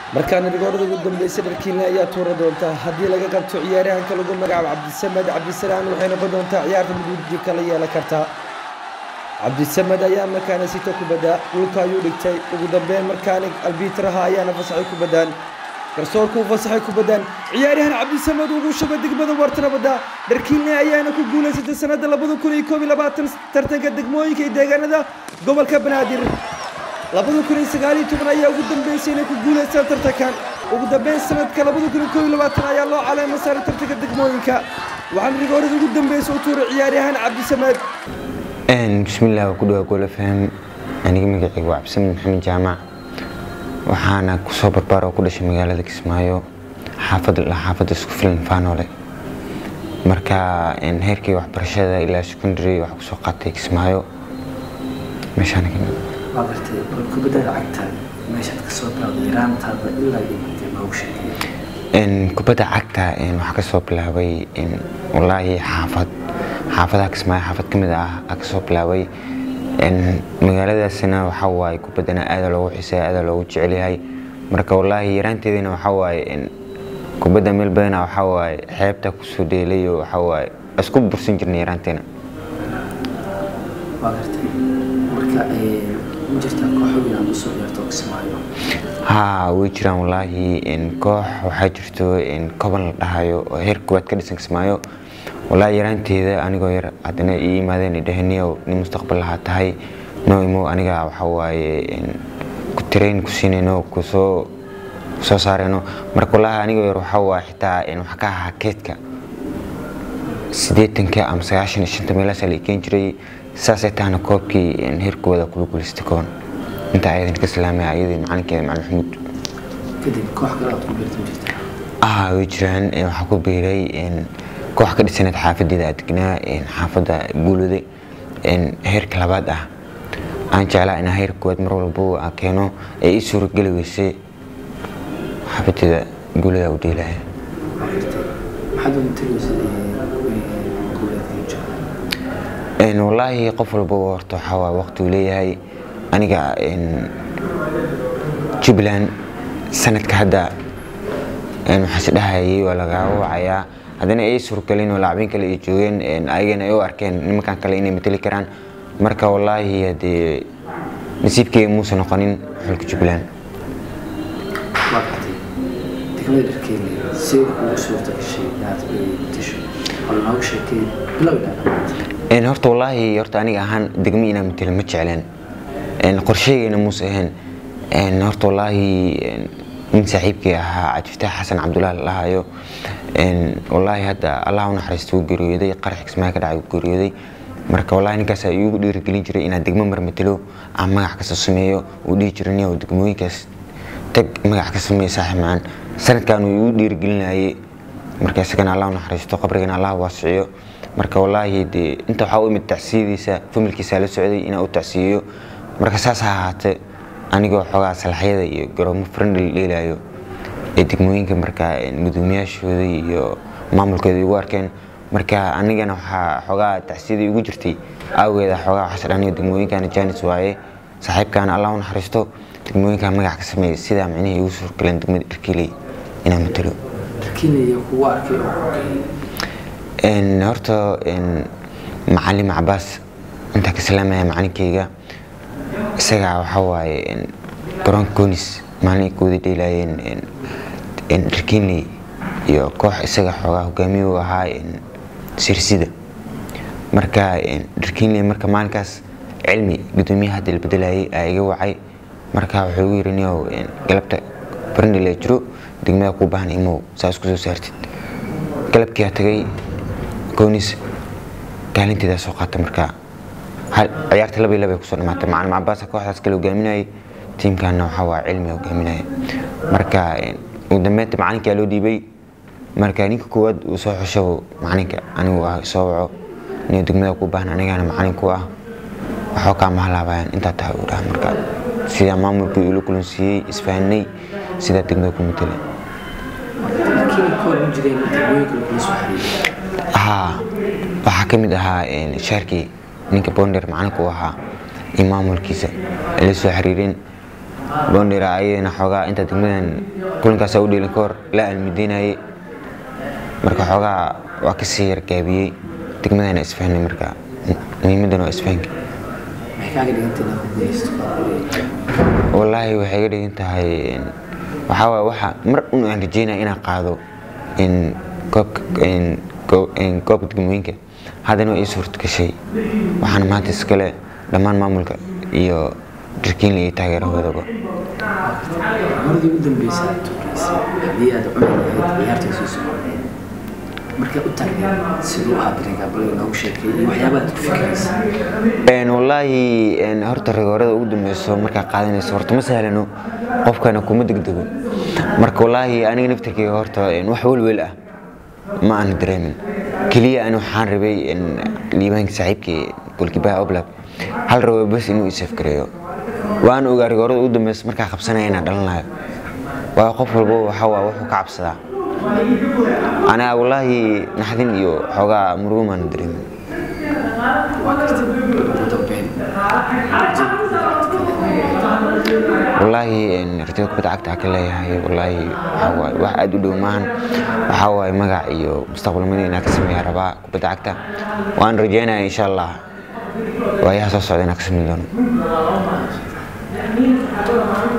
markaana rigoorada ugu dambeysay dharkiinle ayaa tuura doonta haddii laga qabto ciyaaryahanka lagu magacaabo cabdisamed cabdisalaan waxay noqon doontaa ciyaarta mid kala yeelan kartaa cabdisamed ayaa markaana sito kubadda dhulka ayuu dhigtay ugu dambeyn markaana albiitraha ayaana fasaxay kubaddaan garsoorku u fasaxay kubaddaan ciyaaryahan cabdisamed ugu shubay degmada wartana badda dharkiinle ayaana ku guulaysatay sanadda labada kun iyo koob iyo labaatan tartanka degmooyinka iyo deegaanada gobolka banaadir labada kun iyo sagaal iyo toban ayaa ugu dambeysay inay ku guulaystaan tartankan ugu dambeyn sanadka labada kun iyo koob iyo labaatan ayaa loo caleema saaray tartanka degmooyinka waxaana rigoorada ugu dambeysay u tuuray ciyaaryahan cabdisamed bismillaah waa ku dhawaa gool fm aniga magacayga waa cabdisamed maxamed jaamac waxaana kusoo barbaar oo ku dhashay magaalada kismaayo xaafad xaafadda isku filan faanoole marka heerkii waxbarashada ilaa secondary waxaa kusoo qaatay kismaayo meeshaan waa gartay bal kubadda lacagta meeshaad ka soo bilowday yaraantaada ilaa iyo intee noogu sheegay kubadda cagta waxaa kasoo bilaabay walaahi xaafad xaafadaha kismaayo xaafad ka mid ah aa kasoo bilaabay magaaladaasina waxaa waaye kubaddana aada loogu xiisaya aada loogu jecel yahay marka walaahi yaraanteedina waxaa waaye kubadda meel badana waxaa waaye xeebta kusoo dheelayo waxaa waaye isku bursan jirnay yaraanteena waa gartay marka ma jirtaa kooxo inaad usoo ciyaarto kismaayo haa way jiraan walaahi koox waxaa jirto koban la dhahayo oo heer koowaad ka dhisan kismaayo walaahi yaraanteeda anigoo yar haddana ii yimaadeen dhahaniyow nin mustaqbal lahaa tahay noo imow aniga waxaa waaye ku tirayn ku siinayno kusoo soo saarayno marka walaahi anigoo yar waxaa waaye xitaa waxaa ka ahaa keedka siddeetanka ama sagaashan iyo shanta meelaasaa la ikeen jiray saasay tahana koobkii heerkooda kula guulaystay koon inta ayadan ka salaamaya ayadii macalinkeeda macalin maxamuud kadib koox kale aad ku biirtan jirta ah way jiraan waxaa ku biiray koox ka dhisaneed xaafadeeda adegnaa xaafadda guulode heerka labaad ah aan jeclaa inaa heer koowaad mar walbo aan keeno ee ii suurageli weysay xaafadeeda guulada u dheelaya waa gartay maxaad ugu tagaysa guuleedka jooga wallaahi qof walba horta waxaa waa waqti uu leeyahay aniga jubbaland sanadka hadda waxaase dhahayay waa lagaaga wacayaa haddana ay suurgelin oo lacbiin kale ay joogeen ayagana ay u arkeen nimankan kale inay mateli karaan marka wallaahi haddee nasiibkeyga muusa noqonin xulka jubbaland waa gartay degmada dharkeeli sida kugu suurta gashay inaad matasho wala noogu sheekay bilow ilaa dhamaad horta wallaahi horta aniga ahaan degmo inaan matelo ma jecleen qorsheygayna muuse ahayn horta wallaahi nin saaxiibkii ahaa cabdifataax xasan cabdullaahi lahayo wallaahi hadda allah u naxariista wuu geeriyooday qarax kismaayo ka dhacay wuu geeriyooday marka wallaahi ninkaasaa iigu dhiirigelin jiray inaan degmo mar matelo aan magac kasta sameeyo uu dhihi jiray niyow degmooyinkaas tag magac ka sameeya saaxiib macaan sanadkan uu iigu dhiirigelinayay marka isagana allah u naxariisto qabrigana allah waasiciyo marka wallaahi dee inta waxaa u imid tacsiyadiisa familkiisa la socday inaan u tacsiyeyo marka saas ha ahaatee anigoo xoogaa salaxyada iyo garoomo friendly dheelayo ee degmooyinka marka gudoomiyaashooda iyo maamulkooda igu arkeen marka anigana waxaa xoogaa tacsiyadii igu jirtay awgeeda xoogaa waxaas dhaniga degmooyinkana janis waaye saaxiibkaana allah u naxariisto degmooyinka magac ka sameeyay sidaa micnihii igu suurgaleen degmada dharkiiley inaan matalo dharkiinaya kugu arkay oo horta macalin cabaas intaa ka salaamaya macalinkeyga isagaa waxaa waaye garoonka goonis maalin ay kooda dheelaayeen dharkiinley iyo koox isaga xoogaa hogaamiye u ahaa sirsida marka dharkiinley marka maalinkaas cilmi gudoomiyaha hadda la bedelayay aa iga wacay marka wuxuu igu yiri niyow galabta barndhila jiro degmada kuu baahan imow saa isku soo saartid galabkiiaa tagay goonis kaalinteedaa soo qaata marka ciyaarta laba iyo laba ay kusoo dhamaatay macalin cabaasa kooxdaas kale hogaaminayay tiimkaana waxaa waa cilmi hogaaminaya marka ugu dambeynta macalinkaa loo dhiibay marka ninka koowaad uu soo xusho macalinka anigu ah soo waco niyo degmada ku baahan anigana macalin ku ah waxoo kaa mahalaabayaan intaa tahay uu dhaha marka sidaa maamulkii ula kulansiiyey isfahanay sidaa degmada ku matala dharkiina ka hor ma jireen degmooyinka lagula soo xiriiray haa waxaa ka mid ahaa shaarkii ninka bonder macalinka u ahaa iyo maamulkiisa ay la soo xiriireen boondhira ayadana xoogaa inta degmadan kulankaasa u dheelin ka hor la almideynayay marka xoogaa waa kasii yargaabiyey degmadana isfahnay marka muhiimadan waa isfahanka maxay kaaga dhigantay inaad ku guuleysto wallaahi waxay ga dhigan tahay waxaa waaye waxa mar un aan rajeynaya inaan qaado in koobka in koo- in koobka degmooyinka haddana waa ii suurta gashay waxaana maanta iskale dhammaan maamulka iyo darkiinla iyo taageerahoodaba maradii ugu dambeysay aad tuuraysay haddii aad cuni lahayd ciyaarta soo soconayd markay u taagneed siduu ahaa dareenkaa bal inoogu sheekay iyo waxyaabaha aad ku fikiraysa Een, wallaahi een, horta rigoorada ugu dambeyso markaa qaadanayso horta ma sahlano qofkana kuma degdego marka wallaahi aniga naftirkeyga horta een, wax welwel ah ma aan dareemin keliya ani waxaan rabay een, liibaanka saaxiibkii golkibaha oblak hal rabo bas inuu isaf gareeyo waan ogaa rigoorada ugu dambeyso markaa qabsanaya inaan dhalanayo waayo qof walbo waxaa waa wuxuu ka cabsadaa aniga wallaahi naxdin iyo xoogaa murugo maan dareemin waa kartay ugu dambeyn wallaahi een, rajada kubadda cagta aan ka leeyahay wallaahi waxaa waaye wax aad u dhow maahan waxaa waaye magac iyo mustaqbalnimada inaan ka sameeya rabaa kubadda cagta waan rajeynaya insha allah waayaha soo socda inaan ka sameyn doono